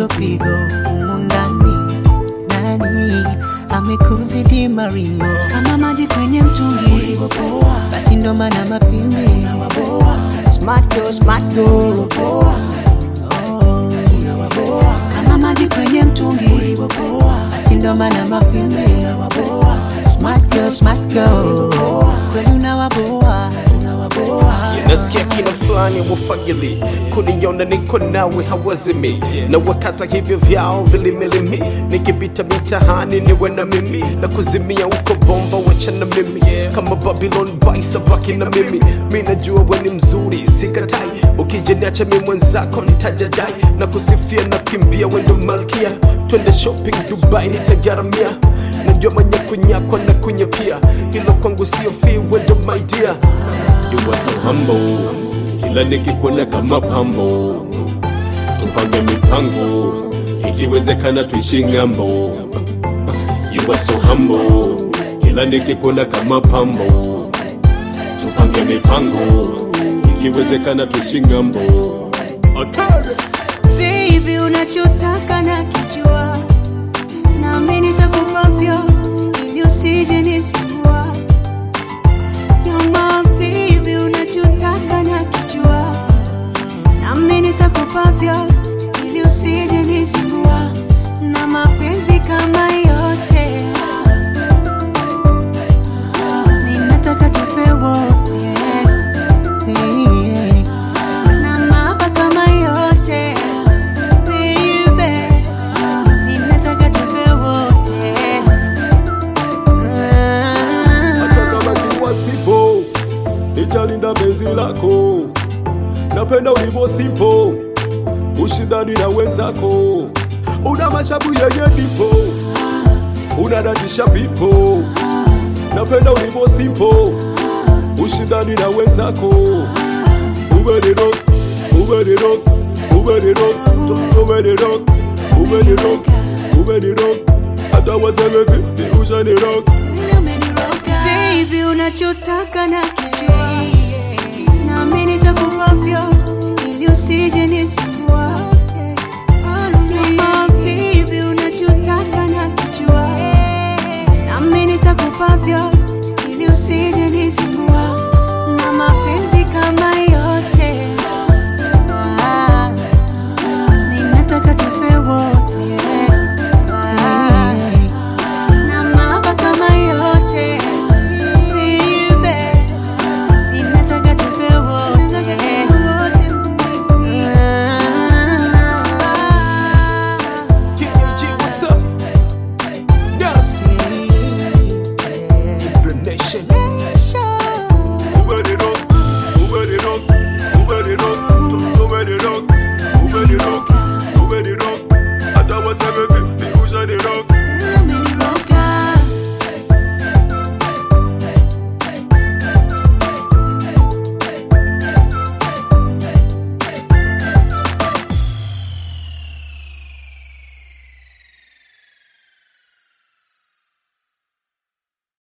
pigo pigo humu ndani, nani amekuzidi maringo kama maji kwenye mtungi, basi ndo maana mapimbi smart girl, smart girl. Oh, kama maji kwenye mtungi, basi ndo maana mapimbi smart girl, smart girl. Kweli unawaboa, unawaboa nasikia kina fulani wafagili kuniona niko nawe hawazimi na wakata hivyo vyao vilimilimi nikipita mitahani niwe na mimi na kuzimia uko bomba wachana mimi kama babylon baisa baki na mimi mi najua we ni mzuri sikatai ukijiniacha mi mwenzako ntajadai na kusifia na kimbia wendo malkia twende shopping dubai nitagaramia najua manyakunyakwa na kunyapia hilo kwangu sio fi wendo my dear You are so humble, kila nikikuona kama pambo, tupange mipango, ikiwezekana tuishi ng'ambo. You are so humble, kila nikikuona kama pambo, tupange mipango, ikiwezekana tuishi ng'ambo. Atare! Baby, unachotaka na kijua, nami nitakupa vyote ili usije nisumbua. You're my baby, unachotaka na kijua, nami nitakupa vyote ili usije nisumbua. Na mapenzi kama yote, ninataka tufe wote. Hey, hey. Na mahaba kama yote baby, ninataka tufe wote. hata kama kiwa sipo, nitalinda penzi lako. Napenda ulivyo simpo, ushindani na wenzako, una mashabu yenye dipo, unadatisha pipo. Napenda ulivyo simpo, ushindani na wenzako, umenirok, umenirok, umenirok, umenirok, umenirok, umenirok, hata waseme vipi ushanirok. Baby, unachotaka na kijua, nami nitakupa vyote ili usije nisumbua.